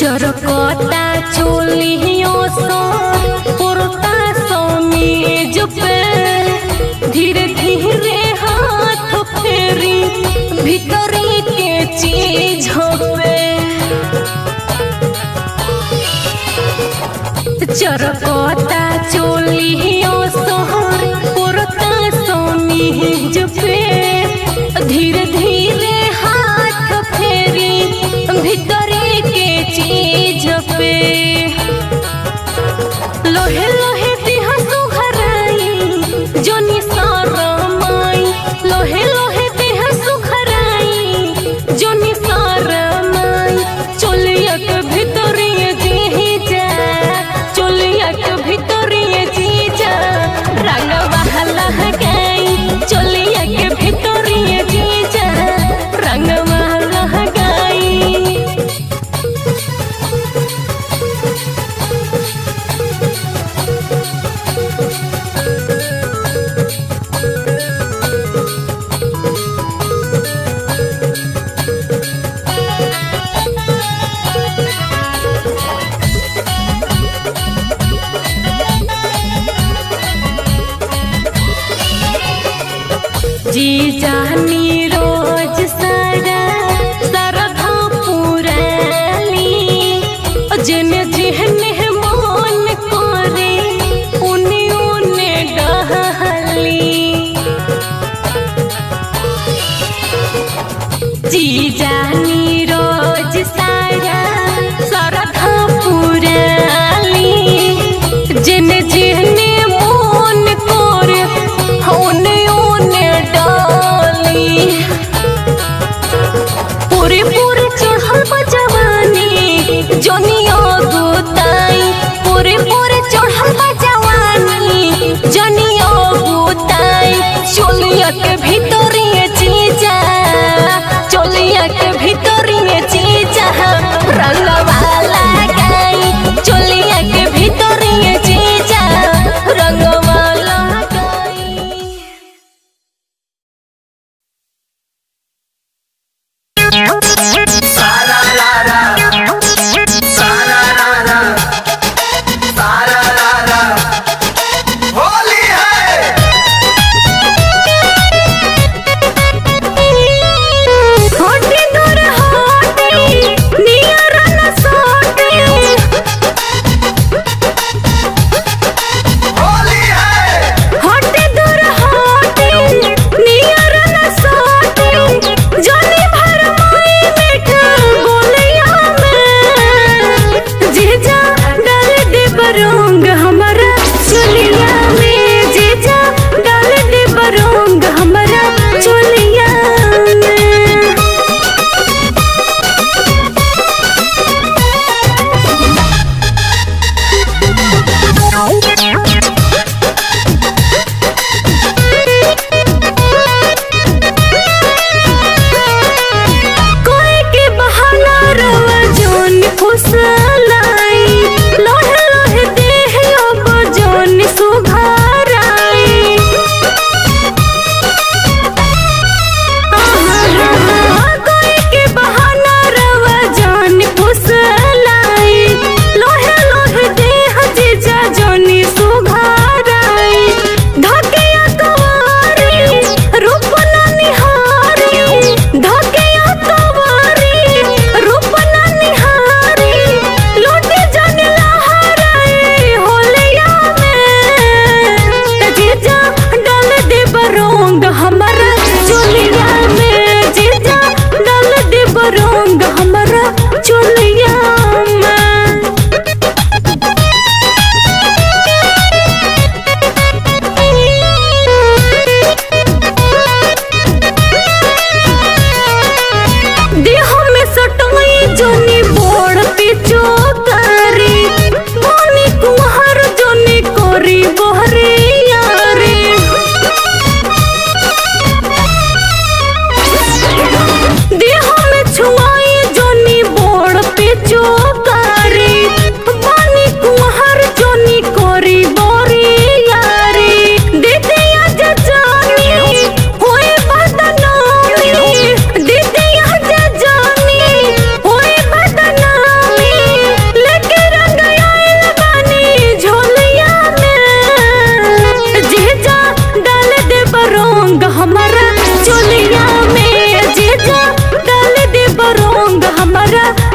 चरकता चोलियों सो पुरता समीज पे धीरे धीरे हाथ फेरी भीतरी के चीज पे चरकता चोलियों सोहर पुरता समीज पे धीरे धीरे हाथ फेरी भीतरी के चीज पे लोहे लोहे देह सुघराई जोनी सारमाई लोहे लोहे देह सुघराई जोनी सारमाई चोलिया के भीतरिए जी जा चोलिया के भीतरिए जी जा रंग बहला गई चोलिया के भीतरिए जी जा रंग बहला गई जी जानी रोज सारा सरधा पुराली जिन जिहने मन करे उन्हें उन्हें डहली जी जानी रोज सारा सरधा पुराली जिन जिहने मन करे होने ओने डाली पूरे पूरे चढ़ल बा जवानी जनिया गुताई पूरे पूरे चढ़ल बा जवानी जनिया गुताई चोलिया के भीतरिए चीजा चोलिया के भीतरिए चीजा रंगवाला गाई चोलिया के भीतरिए चीजा रंगवाला गाई होली है होटी दूर होटी नियर न सोटी होली है होटी दूर होटी नियर न सोटी जनी भर माई हमरा